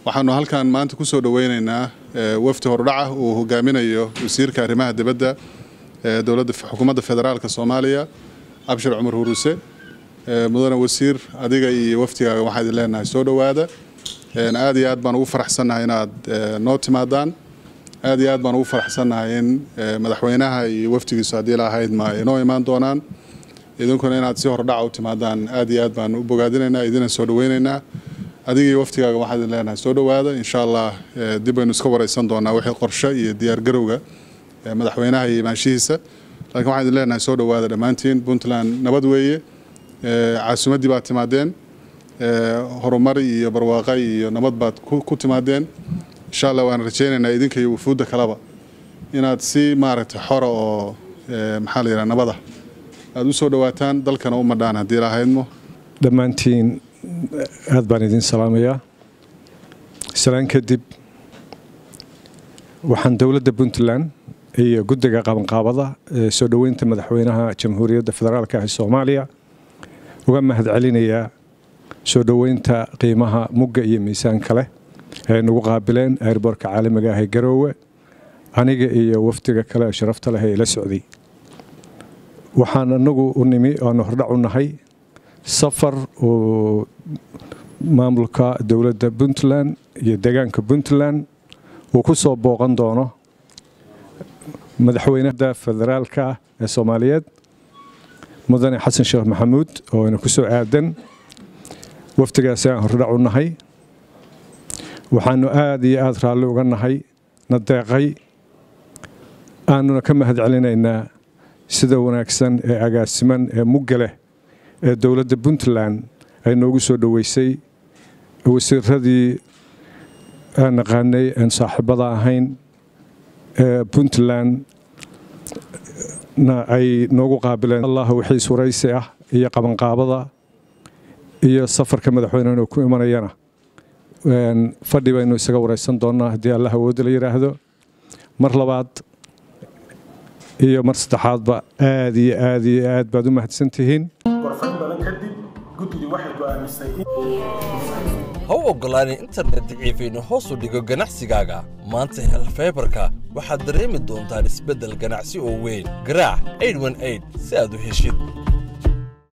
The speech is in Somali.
waxaanu halkan maanta ku soo dhoweynaynaa wafdi hordhaca uu hogaaminayo wasiirka arrimaha dibadda ee dowladda xukuumadda federaalka soomaaliya abshir cumar huruse mudane wasiir adiga iyo wafdigaaga waxaa idin leenahay soo dhowaada aad iyo aad baan ugu faraxsannahay inaad noo timaadaan aad iyo aad baan ugu faraxsannahay in madaxweynaha iyo wafdigiisu haddii la ahayd ma inoo imaan doonaan idinkuna inaad si hordhaca u timaadaan aad iyo aad baan u bogaadinaynaa idina soo dhoweynaynaa adiga iyo waftigaaga waxaa idin leenahay soo dhowaada insha allah dib baynu iska wareysan doonaa wixii qorshe iyo diyaargarowga madaxweynaha iyo imaanshihiisa laakiin waxaan idin leenahay soo dhowaada dhammaantiin puntland nabad weeye caasimaddii baad timaadeen horumar iyo barwaaqa iyo nabad baad ku timaadeen insha allah waan rajaynaynaa idinka iyo wufuudda kaleba inaad si maaragtay xora oo maxaa la yidhaha nabada aada u soo dhowaataan dalkana u madhaan haddii lahaydmo dhammaantiin aad baan idin salaamayaa salaan kadib waxaan dowladda puntland iyo guddiga qabanqaabada ee soo dhoweynta madaxweynaha jamhuuriyadda federaalka ah ee soomaaliya uga mahad celinayaa soo dhoweynta qiimaha mugga iyo miisaanka leh ee nagu qaabileen airboorka caalamiga ah ee garoowe aniga iyo wafdiga kale ee sharafta leh ee ila socday waxaan anagu u nimi oanu hordhac u nahay safar uu maamulka dowladda puntland iyo deegaanka puntland uu ku soo booqan doono madaxweynada federaalka ah ee soomaaliyeed mudane xasan sheekh maxamuud oo ina ku soo aadan wafdigaasi aan hordhac u nahay waxaanu aada iyo aada raalli uga nahay na deeqay aanuna ka mahad celinaynaa sida wanaagsan ee agaasiman ee mugga leh ee dowladda puntland ay noogu soo dhoweysay wasiiradii aan naqaanay aan saaxiibada ahayn ee puntland na ay noogu qaabileen allah wixii suraysi ah iyo qabanqaabada iyo safarka madaxweynehanu ku imanayana fadhi baynu isaga wareysan doonnaa haddii allah awoodda la yidhaahdo mar labaad iyo mar saddexaadba aad iyo aad iyo aad baad u mahadsan tihiin warfan badan kadib guddidu waxay go'aamisay ha u oggolaanin internet daciifaynu hoos u dhigo ganacsigaaga maanta hel faybarka waxaad dareemi doontaan isbeddel ganacsi oo weyn garaac si aad u heshid